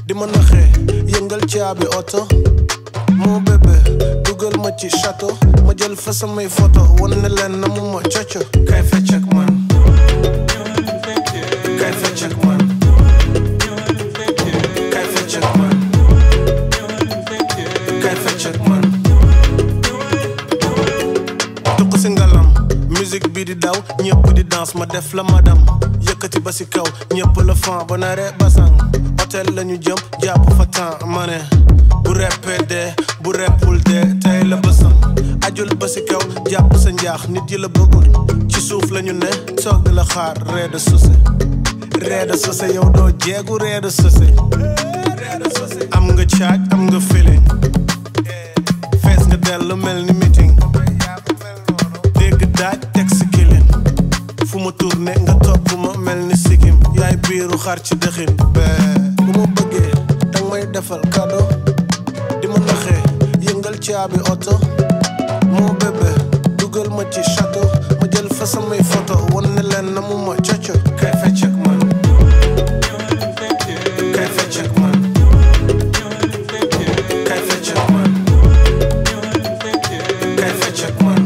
di ma naxee yëngal caabi oto moo bébé dugal ma ci château ma jël fa samay photo wan ne leen na mu ma coco kay fecc ak man kay fecc ak man kay fecc ak man kay fecc ak man tuq si ngalam musique bi di daw ñëpp di danse ma def la madam yëkkati ba si kaw ñëpp la fan ba naree basang hôtel lañu jëm jàpp fa temps ma ne bu reppee dee bu reppul dee tey la bësam ajul ba si kaw jàpp sa njaax nit yi la bëggul ci suuf lañu ne toog di la xaar ree de sose ree de sose yow doo jeegu ree de sose am nga caaj am nga feeling fees nga dell mel ni meeting dégg daaj teg si kilin fu ma tourné nga topp ma mel ni sikim yaay biiru xar ci dëxin bee bu ma bëggee dang may defal cadeau di ma naxee yëngal caabi oto moo bébé dugal ma ci château ma jël fa samay photo wan ne leen na mu ma coco kay fecc ak man kay fecc ak man kay fecc ak man kay fecc ak man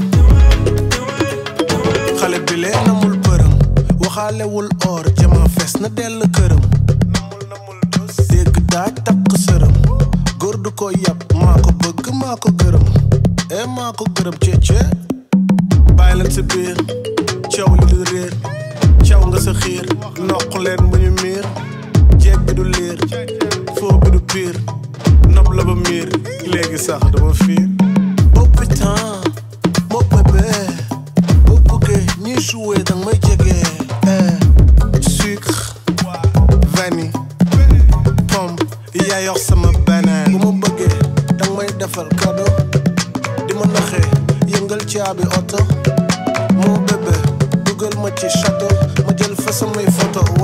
xale bi lee namul përëm waxaalewul or jama fees na dell këram dégg daaj takk sërëm góor du ko yàpp maa ko bëgg maa ko gërëm e maa ko gërëm ceece bàyyi leen si biir caw li du réer caw nga sa xiir noq leen bu ñu miir jeeg bi du liir foo bi du piir nopp la ba miir léegi sax dama fiir oh putain moo bébé boo bëggee ñuy joué danga may jege eh sucre vanille pomme yaa yor sama banaan bu ma bëggee danga may defal cadeau di ma naxee yëngal caabi oto moo bébé dugal ma ci château ma jël fa samay photo